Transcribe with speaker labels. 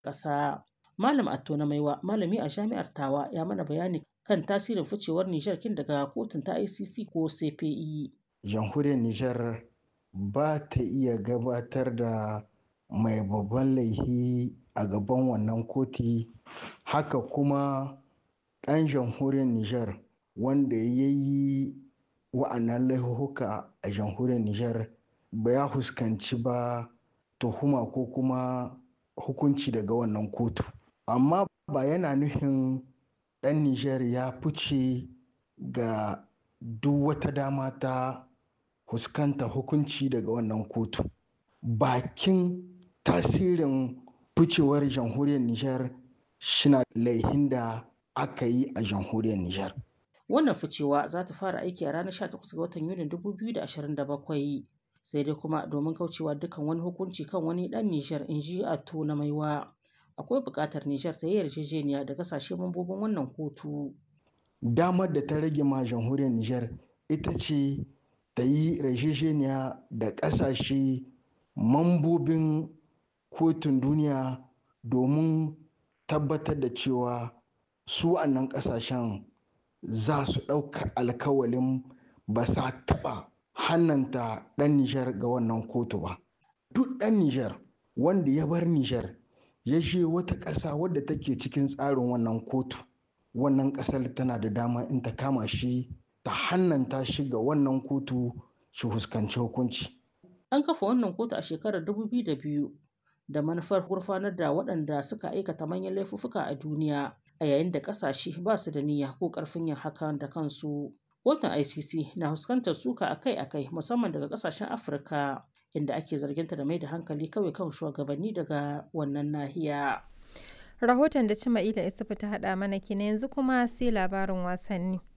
Speaker 1: ƙasa. Malam Atto na Maiwa, malami a jami'ar Tawa, ya mana bayani kan tasirin ficewar Nijar kin daga kotun ta ICC ko CPI.
Speaker 2: Jamhuriyar Nijar ba ta iya gabatar da mai babban laihi a gaban wannan koti haka kuma ɗan jamhuriyar Nijar wanda ya yi wa'annan laihuhuka a jamhuriyar Nijar ba ya fuskanci ba tuhuma ko kuma hukunci daga wannan kotu. Amma ba yana nufin ɗan Nijar ya fice ga duk wata dama ta fuskanta hukunci daga wannan kotu. Bakin tasirin ficewar jamhuriyar Nijar shina laihin da aka yi a jamhuriyar Nijar.
Speaker 1: Wannan ficewa za ta fara aiki a ranar 18 ga watan Yunin 2027 sai dai kuma domin kaucewa dukkan wani hukunci kan wani ɗan Nijar in ji Atto na Maiwa. Akwai buƙatar Nijar ta yi yarjejeniya da kasashe mambobin wannan kotu.
Speaker 2: Damar da ta rage ma jamhuriyar Nijar ita ce ta yi yarjejeniya da ƙasashe mambobin kotun duniya domin tabbatar da cewa su nan ƙasashen za su ɗauka alkawalin ba sa taɓa hannanta ɗan Nijar ga wannan kotu ba. Duk ɗan Nijar wanda ya bar Nijar ya je wata ƙasa wadda take cikin tsarin wannan kotu, wannan ƙasar tana da dama in ta kama shi ta hannanta shi ga wannan kotu shi fuskanci hukunci.
Speaker 1: An kafa wannan kotu a shekarar 2002 da manufar gurfanar da waɗanda suka aikata manyan laifuffuka a duniya a yayin da ƙasashe ba su da niyya ko ƙarfin yin hakan da kansu. Kotun ICC na fuskantar suka akai-akai musamman daga ƙasashen Afirka inda ake zarginta da mai da hankali kawai kan shugabanni daga wannan nahiya.
Speaker 3: Rahoton da Cima'ila Isufu ta haɗa mana kenan yanzu kuma sai labarin wasanni.